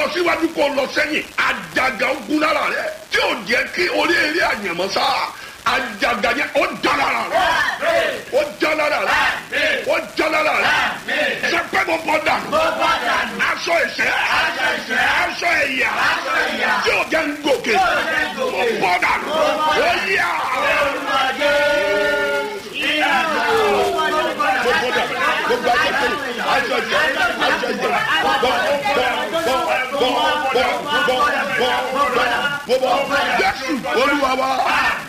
síwájú kó lọ sẹ́yìn àjàgà ogun lára rẹ tí ò jẹ́ kí orí eré àyànmọ́ sá àjàgà yẹn ó já lára rẹ ó já lára rẹ ó já lára rẹ sẹpẹ́ mo bọ́ dànù aṣọ ìṣẹ́ aṣọ ẹ̀yà tí ò jẹ́ ń gòkè mo bọ́ dànù ó yà gbogbo dà gbogbo aṣọ ìṣẹ́ aṣọ ìṣẹ́ aṣọ ìṣẹ́ bọ́ bọ́ bọ́ bọ́ bọ́ bọ́ bọ́ bọ́ bọ́ bọ́ bọ́ jésù olúwa wa